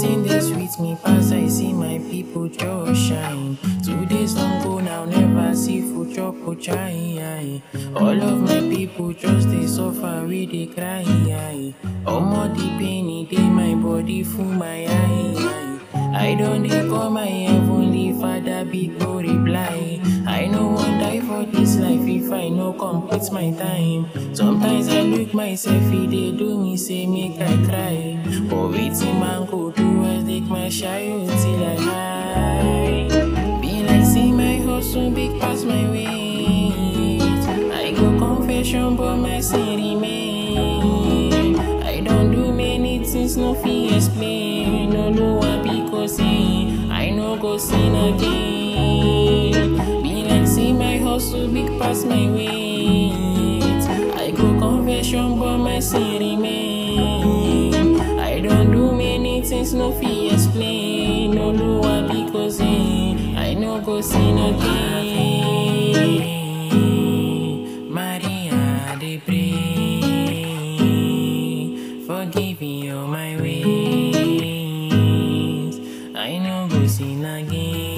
Nothing dey sweet me pass I see my people just shine. Two days don go now, never see food chop or chai. All of my people just dey suffer, we dey cry. Omo the pain e dey my body full my eye. I don dey call my heavenly father big no reply. I no wan die for this life if I no complete my time. Sometimes I look myself, e dey do me say make I cry. But wetin man go do I take my shayo till I high. Be like see my hustle big pass my weight. I go confession but my sin remain. I don do many things no fit explain. No know why because eh, I no go sin again. Be like see my hustle big pass my weight. I go confession but my sin remain. I don do many things no fit explain. No know why because eh, I no go sin again. Maria dey pray, forgive me all my ways. I no go sin again.